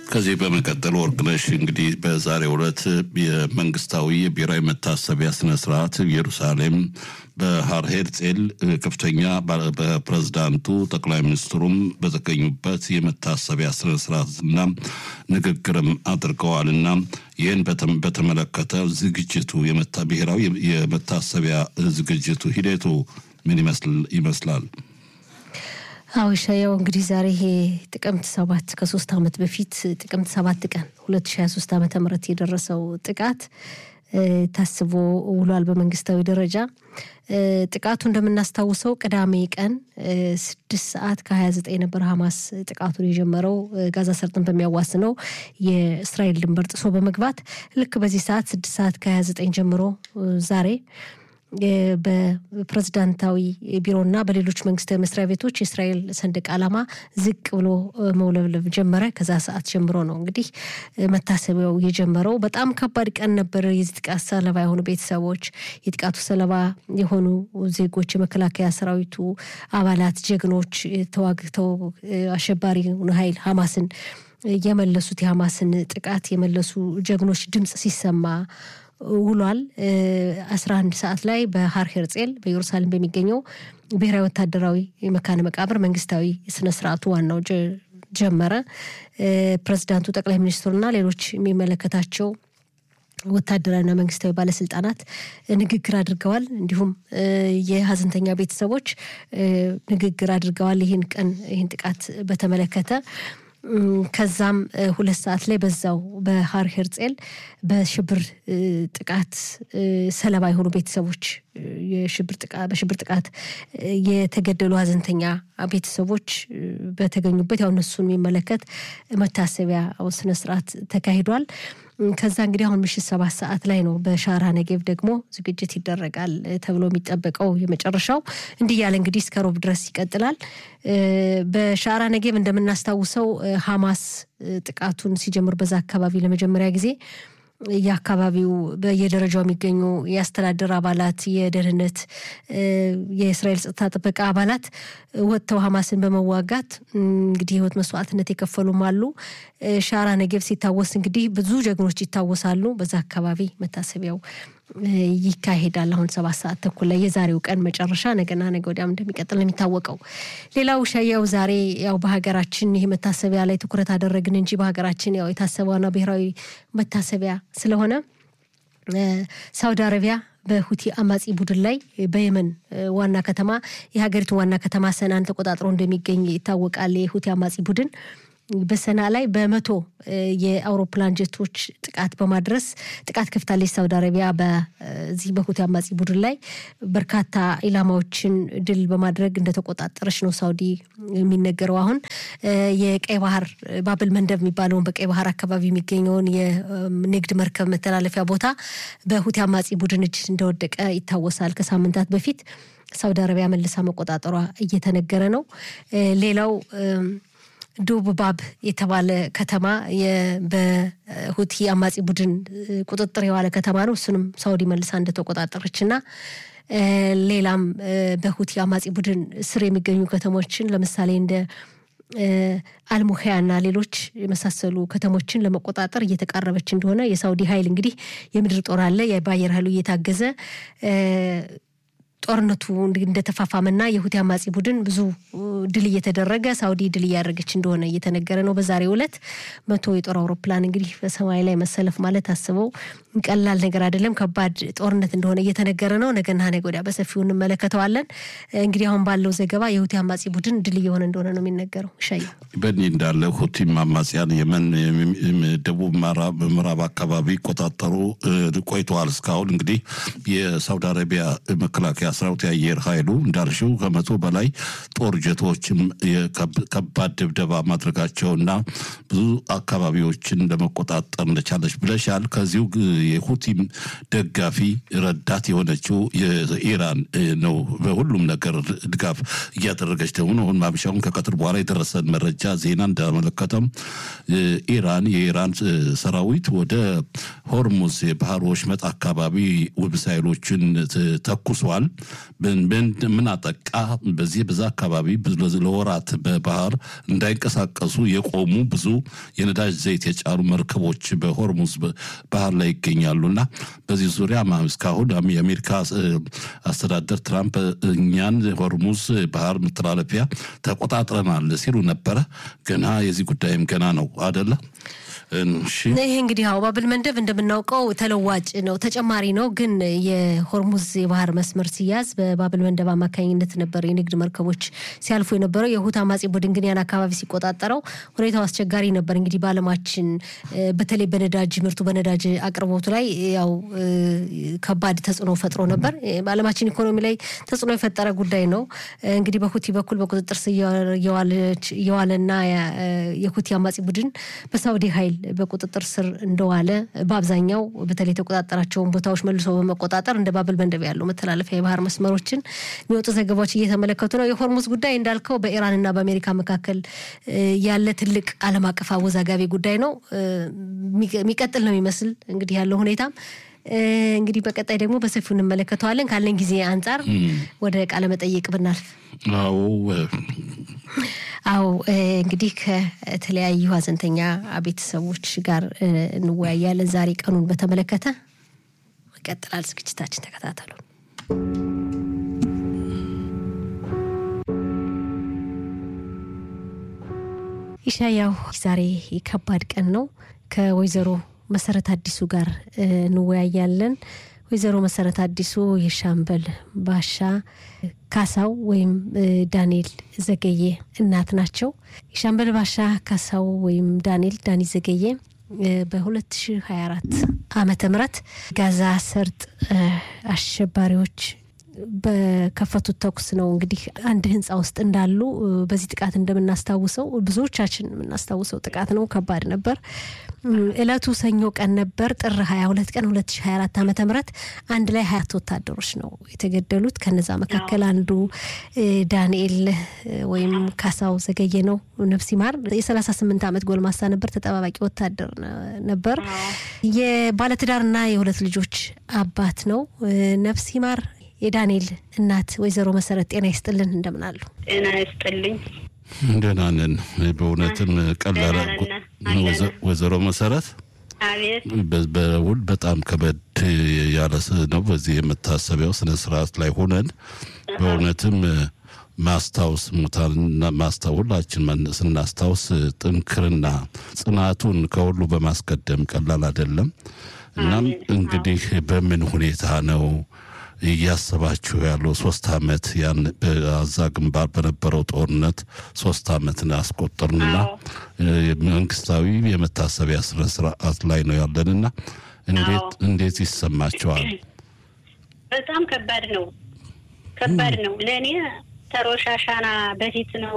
ከዚህ በመቀጠል ወርቅነሽ እንግዲህ በዛሬው ዕለት የመንግስታዊ የብሔራዊ መታሰቢያ ስነ ስርዓት ኢየሩሳሌም በሃር ሄርጼል ከፍተኛ በፕሬዝዳንቱ ጠቅላይ ሚኒስትሩም በተገኙበት የመታሰቢያ ስነ ስርዓትና ንግግርም አድርገዋልና ይህን በተመለከተ ዝግጅቱ ብሔራዊ የመታሰቢያ ዝግጅቱ ሂደቱ ምን ይመስላል? አዎ ሻያው እንግዲህ ዛሬ ይሄ ጥቅምት ሰባት ከሶስት ዓመት በፊት ጥቅምት ሰባት ቀን ሁለት ሺ ሀያ ሶስት ዓመተ ምህረት የደረሰው ጥቃት ታስቦ ውሏል። በመንግስታዊ ደረጃ ጥቃቱ እንደምናስታውሰው ቅዳሜ ቀን ስድስት ሰዓት ከሀያ ዘጠኝ ነበር ሀማስ ጥቃቱን የጀመረው ጋዛ ሰርጥን በሚያዋስነው የእስራኤል ድንበር ጥሶ በመግባት ልክ በዚህ ሰዓት ስድስት ሰዓት ከሀያ ዘጠኝ ጀምሮ ዛሬ በፕሬዝዳንታዊ ቢሮና በሌሎች መንግስታዊ መስሪያ ቤቶች የእስራኤል ሰንደቅ ዓላማ ዝቅ ብሎ መውለብለብ ጀመረ። ከዛ ሰዓት ጀምሮ ነው እንግዲህ መታሰቢያው የጀመረው። በጣም ከባድ ቀን ነበር። የዚህ ጥቃት ሰለባ የሆኑ ቤተሰቦች፣ የጥቃቱ ሰለባ የሆኑ ዜጎች፣ የመከላከያ ሰራዊቱ አባላት፣ ጀግኖች ተዋግተው አሸባሪውን ኃይል ሀማስን የመለሱት የሀማስን ጥቃት የመለሱ ጀግኖች ድምፅ ሲሰማ ውሏል። አስራ አንድ ሰዓት ላይ በሃር ሄርጼል በኢየሩሳሌም በሚገኘው ብሔራዊ ወታደራዊ መካነ መቃብር መንግስታዊ ስነ ስርዓቱ ዋናው ጀመረ። ፕሬዚዳንቱ፣ ጠቅላይ ሚኒስትሩና ሌሎች የሚመለከታቸው ወታደራዊና መንግስታዊ ባለስልጣናት ንግግር አድርገዋል። እንዲሁም የሀዘንተኛ ቤተሰቦች ንግግር አድርገዋል። ይህን ቀን ይህን ጥቃት በተመለከተ ከዛም ሁለት ሰዓት ላይ በዛው በሃር ሄርጼል በሽብር ጥቃት ሰለባ የሆኑ ቤተሰቦች በሽብር ጥቃት የተገደሉ ሀዘንተኛ ቤተሰቦች በተገኙበት ያው እነሱን የሚመለከት መታሰቢያ ስነስርዓት ተካሂዷል። ከዛ እንግዲህ አሁን ምሽት ሰባት ሰዓት ላይ ነው በሻራ ነጌቭ ደግሞ ዝግጅት ይደረጋል ተብሎ የሚጠበቀው የመጨረሻው እንዲህ ያለ እንግዲህ እስከ ሮብ ድረስ ይቀጥላል። በሻራ ነጌቭ እንደምናስታውሰው ሀማስ ጥቃቱን ሲጀምር በዛ አካባቢ ለመጀመሪያ ጊዜ የአካባቢው በየደረጃው የሚገኙ የአስተዳደር አባላት፣ የደህንነት፣ የእስራኤል ጸጥታ ጥበቃ አባላት ወጥተው ሀማስን በመዋጋት እንግዲህ ህይወት መስዋዕትነት የከፈሉም አሉ። ሻራ ነጌቭ ሲታወስ እንግዲህ ብዙ ጀግኖች ይታወሳሉ። በዛ አካባቢ መታሰቢያው ይካሄዳል። አሁን ሰባት ሰዓት ተኩል ላይ የዛሬው ቀን መጨረሻ ነገና ነገ ወዲያም እንደሚቀጥል ነው የሚታወቀው። ሌላው ሻያው ዛሬ ያው በሀገራችን ይህ መታሰቢያ ላይ ትኩረት አደረግን እንጂ በሀገራችን ያው የታሰበዋና ብሔራዊ መታሰቢያ ስለሆነ ሳውዲ አረቢያ በሁቲ አማጺ ቡድን ላይ በየመን ዋና ከተማ የሀገሪቱ ዋና ከተማ ሰናን ተቆጣጥሮ እንደሚገኝ ይታወቃል። የሁቲ አማጺ ቡድን በሰና ላይ በመቶ የአውሮፕላን ጀቶች ጥቃት በማድረስ ጥቃት ከፍታለች። ሳውዲ አረቢያ በዚህ በሁቲ አማጺ ቡድን ላይ በርካታ ኢላማዎችን ድል በማድረግ እንደተቆጣጠረች ነው ሳውዲ የሚነገረው። አሁን የቀይ ባህር ባብል መንደብ የሚባለውን በቀይ ባህር አካባቢ የሚገኘውን የንግድ መርከብ መተላለፊያ ቦታ በሁቲ አማጺ ቡድን እጅ እንደወደቀ ይታወሳል። ከሳምንታት በፊት ሳውዲ አረቢያ መልሳ መቆጣጠሯ እየተነገረ ነው። ሌላው ዱብባብ የተባለ ከተማ በሁቲ አማጺ ቡድን ቁጥጥር የዋለ ከተማ ነው። እሱንም ሳውዲ መልሳ እንደተቆጣጠረች እና ሌላም በሁቲ አማጺ ቡድን ስር የሚገኙ ከተሞችን ለምሳሌ እንደ አልሙሄያ እና ሌሎች የመሳሰሉ ከተሞችን ለመቆጣጠር እየተቃረበች እንደሆነ የሳውዲ ኃይል እንግዲህ የምድር ጦር አለ በአየር ኃይሉ እየታገዘ ጦርነቱ እንደተፋፋመና የሁቲ አማጺ ቡድን ብዙ ድል እየተደረገ ሳውዲ ድል እያደረገች እንደሆነ እየተነገረ ነው። በዛሬው ዕለት መቶ የጦር አውሮፕላን እንግዲህ በሰማይ ላይ መሰለፍ ማለት አስበው ቀላል ነገር አይደለም። ከባድ ጦርነት እንደሆነ እየተነገረ ነው። ነገና ነገ ወዲያ በሰፊው እንመለከተዋለን። እንግዲህ አሁን ባለው ዘገባ የሁቲ አማጺ ቡድን ድል እየሆነ እንደሆነ ነው የሚነገረው። ሻይ በእኒህ እንዳለ ሁቲም አማጽያን የመን ደቡብ ምዕራብ አካባቢ ይቆጣጠሩ ቆይተዋል። እስካሁን እንግዲህ የሳውዲ አረቢያ መከላከያ ሰራዊት የአየር ኃይሉ እንዳልሽው ከመቶ በላይ ጦር ጀቶችም ከባድ ድብደባ ማድረጋቸውና ብዙ አካባቢዎችን ለመቆጣጠር እንደቻለች ብለሻል። ከዚሁ የሁቲም ደጋፊ ረዳት የሆነችው የኢራን ነው በሁሉም ነገር ድጋፍ እያደረገች ደግሞ አሁን ማምሻውን ከቀትር በኋላ የደረሰን መረጃ ዜና እንዳመለከተም ኢራን የኢራን ሰራዊት ወደ ሆርሙዝ የባህር ወሽመጥ አካባቢ ሚሳይሎችን ተኩሷል። ምን አጠቃ? በዚህ በዛ አካባቢ ለወራት በባህር እንዳይንቀሳቀሱ የቆሙ ብዙ የነዳጅ ዘይት የጫኑ መርከቦች በሆርሙዝ ባህር ላይ ይገኛሉ እና በዚህ ዙሪያ እስካሁን የአሜሪካ አስተዳደር ትራምፕ እኛን ሆርሙዝ ባህር መተላለፊያ ተቆጣጥረናል ሲሉ ነበረ። ገና የዚህ ጉዳይም ገና ነው አደለ? ይሄ እንግዲህ ያው ባብል መንደብ እንደምናውቀው ተለዋጭ ነው፣ ተጨማሪ ነው። ግን የሆርሙዝ የባህር መስመር ሲያዝ በባብል መንደብ አማካኝነት ነበር የንግድ መርከቦች ሲያልፉ የነበረው። የሁት አማጺ ቡድን ግን ያን አካባቢ ሲቆጣጠረው ሁኔታው አስቸጋሪ ነበር። እንግዲህ በዓለማችን በተለይ በነዳጅ ምርቱ በነዳጅ አቅርቦቱ ላይ ያው ከባድ ተጽዕኖ ፈጥሮ ነበር። በዓለማችን ኢኮኖሚ ላይ ተጽዕኖ የፈጠረ ጉዳይ ነው። እንግዲህ በሁቲ በኩል በቁጥጥር ስር የዋለና የሁቲ አማጺ ቡድን በሳውዲ ኃይል በቁጥጥር ስር እንደዋለ በአብዛኛው በተለይ የተቆጣጠራቸውን ቦታዎች መልሶ በመቆጣጠር እንደ ባብል መንደብ ያሉ መተላለፊያ የባህር መስመሮችን የሚወጡ ዘገባዎች እየተመለከቱ ነው። የሆርሙዝ ጉዳይ እንዳልከው በኢራንና በአሜሪካ መካከል ያለ ትልቅ ዓለም አቀፍ አወዛጋቢ ጉዳይ ነው። የሚቀጥል ነው የሚመስል እንግዲህ ያለው ሁኔታም እንግዲህ በቀጣይ ደግሞ በሰፊው እንመለከተዋለን። ካለን ጊዜ አንጻር ወደ ቃለ መጠይቅ ብናልፍ። አዎ አዎ እንግዲህ ከተለያዩ ሀዘንተኛ ቤተሰቦች ጋር እንወያያለን። ዛሬ ቀኑን በተመለከተ ይቀጥላል ዝግጅታችን፣ ተከታተሉ። ኢሻያው ዛሬ ከባድ ቀን ነው። ከወይዘሮ መሰረት አዲሱ ጋር እንወያያለን። ወይዘሮ መሰረት አዲሱ የሻምበል ባሻ ካሳው ወይም ዳንኤል ዘገየ እናት ናቸው። የሻምበል ባሻ ካሳው ወይም ዳንኤል ዳኒ ዘገየ በ2024 ዓመተ ምህረት ጋዛ ሰርጥ አሸባሪዎች በከፈቱት ተኩስ ነው እንግዲህ አንድ ህንፃ ውስጥ እንዳሉ በዚህ ጥቃት እንደምናስታውሰው ብዙዎቻችን የምናስታውሰው ጥቃት ነው። ከባድ ነበር። እለቱ ሰኞ ቀን ነበር፣ ጥር 22 ቀን 2024 ዓመተ ምህረት አንድ ላይ ሀያት ወታደሮች ነው የተገደሉት። ከነዛ መካከል አንዱ ዳንኤል ወይም ካሳው ዘገየ ነው። ነፍስ ይማር። የ38 ዓመት ጎልማሳ ነበር። ተጠባባቂ ወታደር ነበር። የባለትዳርና የሁለት ልጆች አባት ነው። ነፍስ ይማር። የዳንኤል እናት ወይዘሮ መሰረት ጤና ይስጥልን፣ እንደምን አሉ? ጤና ይስጥልኝ። ደህና ነን። በእውነትም ቀላል ወይዘሮ መሰረት አቤት። በውል በጣም ከበድ ያለ ነው። በዚህ የመታሰቢያው ስነ ስርዓት ላይ ሆነን በእውነትም ማስታወስ ሙታንና ማስታወስ ሁላችን ስናስታውስ ጥንክርና ጽናቱን ከሁሉ በማስቀደም ቀላል አይደለም። እናም እንግዲህ በምን ሁኔታ ነው እያሰባችሁ ያለው ሶስት አመት ያን በአዛ ግንባር በነበረው ጦርነት ሶስት አመትን አስቆጠርንና መንግስታዊ የመታሰቢያ ስነ ስርዓት ላይ ነው ያለንና እንዴት እንዴት ይሰማቸዋል? በጣም ከባድ ነው፣ ከባድ ነው። ለእኔ ተሮሻሻና በፊት ነው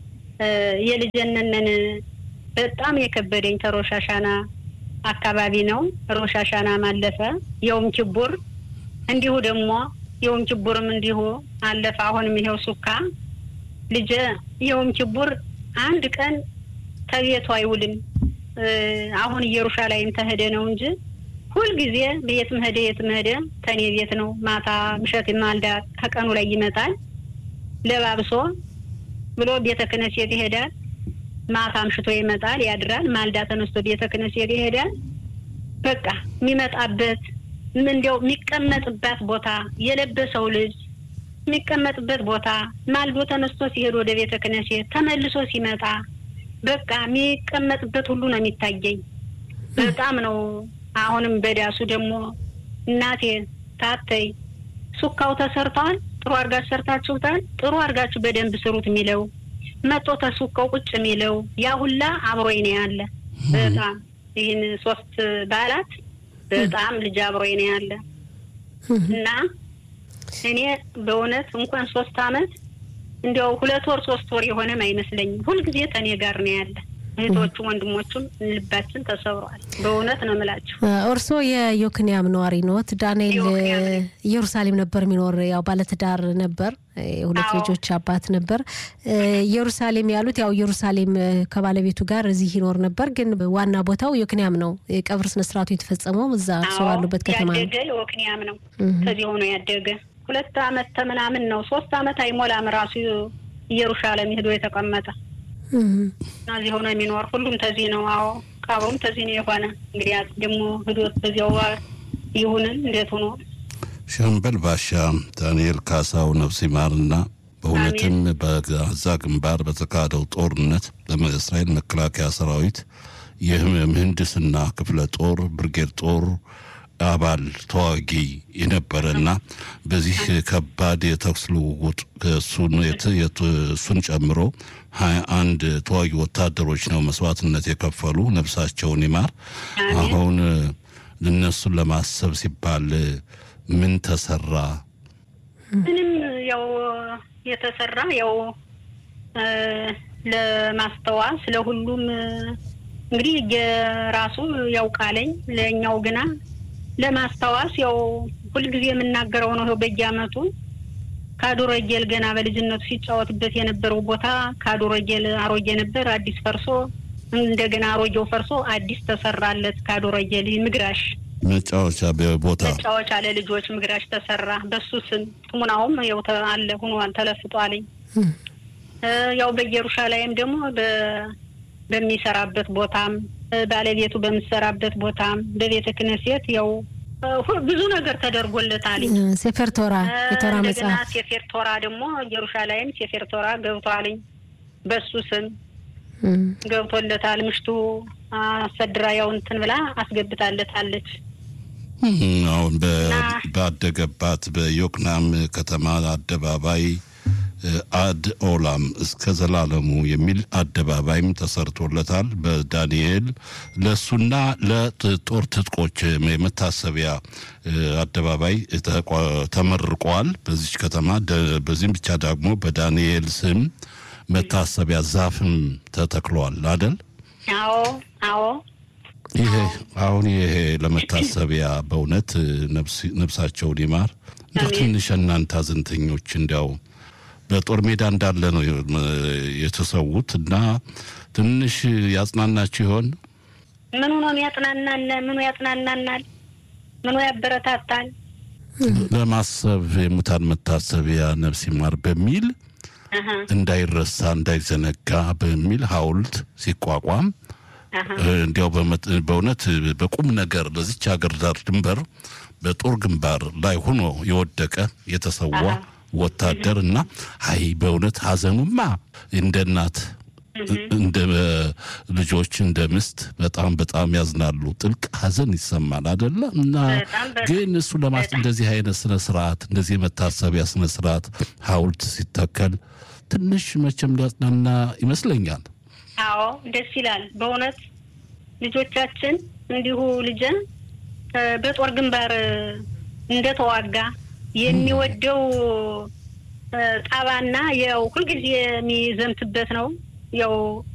የልጅነንን በጣም የከበደኝ ተሮሻሻና አካባቢ ነው። ሮሻሻና ማለፈ የውም ችቡር እንዲሁ ደግሞ የውም ችቡርም እንዲሁ አለፈ። አሁንም ይሄው ሱካ ልጄ የውም ችቡር አንድ ቀን ተቤቱ አይውልም። አሁን ኢየሩሻላይም ተሄደ ነው እንጂ ሁልጊዜ የትም ሄደ የትም ሄደ ተኔ ቤት ነው። ማታ ምሸት ማልዳ ከቀኑ ላይ ይመጣል ለባብሶ ብሎ ቤተ ክህነት ይሄዳል። ማታ አምሽቶ ይመጣል ያድራል። ማልዳ ተነስቶ ቤተ ክህነት ይሄዳል። በቃ የሚመጣበት እንዲያው የሚቀመጥበት ቦታ የለበሰው ልጅ የሚቀመጥበት ቦታ ማልዶ ተነስቶ ሲሄድ ወደ ቤተ ክህነት ተመልሶ ሲመጣ በቃ የሚቀመጥበት ሁሉ ነው የሚታየኝ። በጣም ነው። አሁንም በዳሱ ደግሞ እናቴ ታተይ ሱካው ተሰርተዋል፣ ጥሩ አድርጋችሁ ሰርታችሁታል፣ ጥሩ አድርጋችሁ በደንብ ስሩት የሚለው መጦ ተሱካው ቁጭ የሚለው ያ ሁላ አብሮኝ ነው ያለ። በጣም ይህን ሶስት በዓላት በጣም ልጅ አብሮኝ ነው ያለ እና እኔ በእውነት እንኳን ሶስት አመት እንዲያው ሁለት ወር ሶስት ወር የሆነም አይመስለኝም። ሁልጊዜ ከኔ ጋር ነው ያለ። እህቶቹም ወንድሞቹም ልባችን ተሰብሯል። በእውነት ነው የምላችሁ። እርስዎ የዮክንያም ነዋሪ ኖት? ዳንኤል ኢየሩሳሌም ነበር የሚኖር ያው ባለትዳር ነበር። የሁለት ልጆች አባት ነበር። ኢየሩሳሌም ያሉት ያው ኢየሩሳሌም ከባለቤቱ ጋር እዚህ ይኖር ነበር፣ ግን ዋና ቦታው ዮክንያም ነው። የቀብር ስነስርዓቱ የተፈጸመው እዛ እርስዎ ባሉበት ከተማ ነው። ያደገ ዮክንያም ነው። ከዚህ ሆኖ ያደገ ሁለት አመት ተምናምን ነው ሶስት አመት አይሞላም ራሱ ኢየሩሳሌም ሄዶ የተቀመጠ እና እዚህ ሆነ የሚኖር ሁሉም ተዚህ ነው። አዎ ቀብሩም ተዚህ ነው የሆነ እንግዲህ ደግሞ ህዶት በዚያው ይሁንን እንዴት ሆኖ ሻምበል ባሻ ዳንኤል ካሳው ነፍስ ይማርና በእውነትም በጋዛ ግንባር በተካሄደው ጦርነት በእስራኤል መከላከያ ሰራዊት የምህንድስና ክፍለ ጦር ብርጌድ ጦር አባል ተዋጊ የነበረና በዚህ ከባድ የተኩስ ልውውጥ እሱን ጨምሮ ሀያ አንድ ተዋጊ ወታደሮች ነው መስዋዕትነት የከፈሉ ነፍሳቸውን ይማር። አሁን እነሱን ለማሰብ ሲባል ምን ተሰራ? ምንም ያው የተሰራ ያው ለማስተዋስ ለሁሉም እንግዲህ የራሱ ያውቃለኝ ለእኛው ግና ለማስታወስ ያው ሁልጊዜ የምናገረው ነው። በየአመቱ ካዶረጌል ገና በልጅነቱ ሲጫወትበት የነበረው ቦታ ካዶረጌል አሮጌ ነበር፣ አዲስ ፈርሶ እንደገና አሮጌው ፈርሶ አዲስ ተሰራለት። ካዶረጌል ምግራሽ መጫወቻ ቦታ መጫወቻ ለልጆች ምግራሽ ተሰራ። በሱ ስም ትሙናውም ያው አለ ሁኗል ተለፍጧልኝ። ያው በኢየሩሳሌም ደግሞ በሚሰራበት ቦታም ባለቤቱ በምሰራበት ቦታም በቤተ ክህነት ያው ብዙ ነገር ተደርጎለታል። ሴፌር ቶራ የቶራ መጽሐፍ ሴፌር ቶራ ደግሞ ኢየሩሳሌም ሴፌር ቶራ ገብቷልኝ በሱ ስም ገብቶለታል። ምሽቱ አሰድራ ያው እንትን ብላ አስገብታለታለች። አሁን ባደገባት በዮክናም ከተማ አደባባይ አድ ኦላም እስከ ዘላለሙ የሚል አደባባይም ተሰርቶለታል። በዳንኤል ለእሱና ለጦር ትጥቆች የመታሰቢያ አደባባይ ተመርቋል በዚች ከተማ። በዚህም ብቻ ደግሞ በዳንኤል ስም መታሰቢያ ዛፍም ተተክሏል አደል? አዎ አዎ። ይሄ አሁን ይሄ ለመታሰቢያ በእውነት ነፍሳቸውን ይማር። እንደ ትንሽ እናንተ ሀዘንተኞች እንዲያው በጦር ሜዳ እንዳለ ነው የተሰዉት እና ትንሽ ያጽናናችሁ ይሆን? ምኑ ነው ያጽናናን? ምኑ ያጽናናናል? ምኑ ያበረታታል? ለማሰብ የሙታን መታሰቢያ ነፍስ ይማር በሚል እንዳይረሳ እንዳይዘነጋ በሚል ሐውልት ሲቋቋም እንዲያው በእውነት በቁም ነገር ለዚች ሀገር ዳር ድንበር በጦር ግንባር ላይ ሆኖ የወደቀ የተሰዋ ወታደር እና አይ በእውነት ሀዘኑማ እንደ እናት እንደ ልጆች እንደ ምስት በጣም በጣም ያዝናሉ። ጥልቅ ሀዘን ይሰማል አደለ? እና ግን እሱ ለማስ እንደዚህ አይነት ስነ ስርዓት እንደዚህ የመታሰቢያ ስነ ስርዓት ሐውልት ሲተከል ትንሽ መቼም ሊያጽናና ይመስለኛል። አዎ ደስ ይላል በእውነት ልጆቻችን እንዲሁ ልጄ በጦር ግንባር እንደተዋጋ የሚወደው ጣባና ያው ሁልጊዜ የሚዘምትበት ነው። ያው